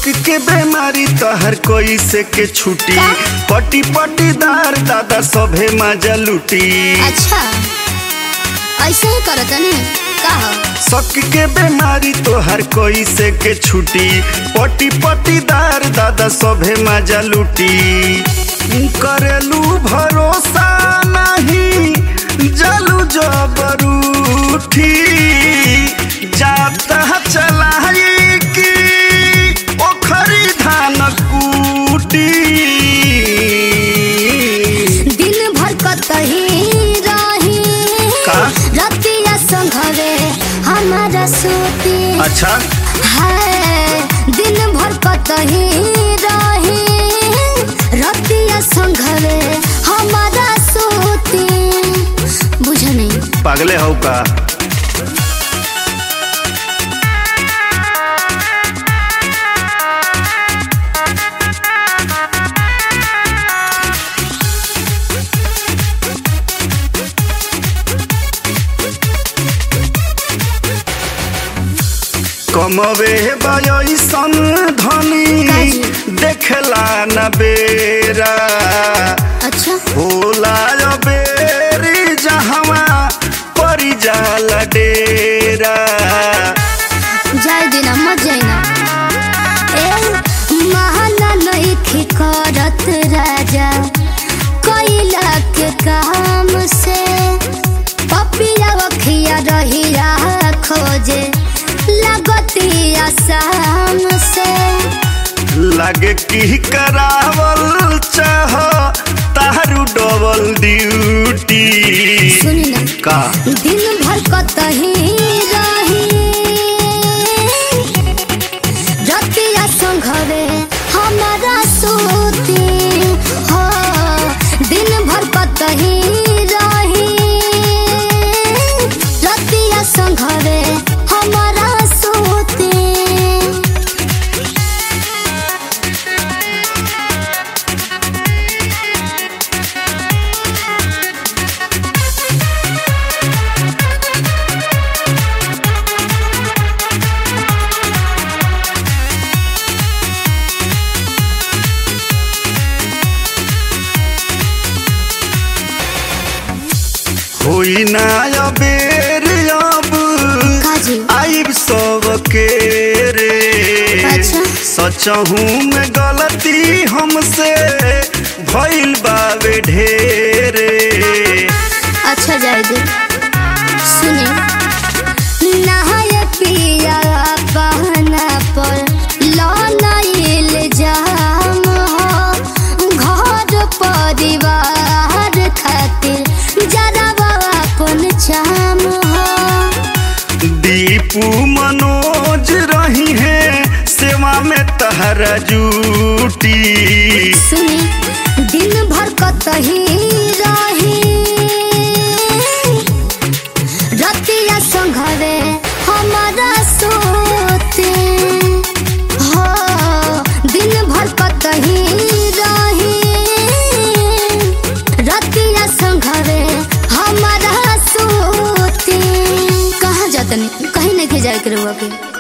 के बीमारी तहर कोई से के छुटी का? पटी पटीदार दादा सभे मजा लुटी अच्छा ऐसे ही करत ने का हो शक के बीमारी तोहर कोई से के छुटी पटी पटीदार दादा सभे मजा लुटी करेलू भरोसा नहीं जलू जबरूठी जाता चलाई की ओखरी धान कूटी दिन भर कतही रही का? रतिया संघवे हमारा सूती अच्छा है दिन भर कतही रही रतिया संघवे हमारा सूती बुझ नहीं पागले हो का कमवे बयसन धनी काजी? देखला न बेरा अच्छा होला बेरी जहवा परी जाला डेरा जाय दिना मत जाइना ए महाना नहीं करत राजा कोइला के काम से पपिया वखिया रहिया खोजे लगतिया शाम से लगे की करावल चाह तारू डबल ड्यूटी सुनी ना का दिन भर कतही रही रतिया संघवे हमारा सूती हो दिन भर कतही रही रतिया संघवे हमारा सूती होई ना अबेर अब काजी आइब सब के रे अच्छा। सचहू में गलती हमसे भइल बावे ढेरे अच्छा जाए दे सुने नहाय पिया बहना पर लौना इल्जाम हो घर परिवार खातिर जरा अपन चाम हो दीपू मनोज रही है सेवा में तहरा जूटी सुनी दिन भर कतही रही रतिया संघवे हमारा सोते हो दिन भर कतही रही रतिया संघवे हमारा सोते कहाँ जातनी कहीं नहीं जाए के रहुआ के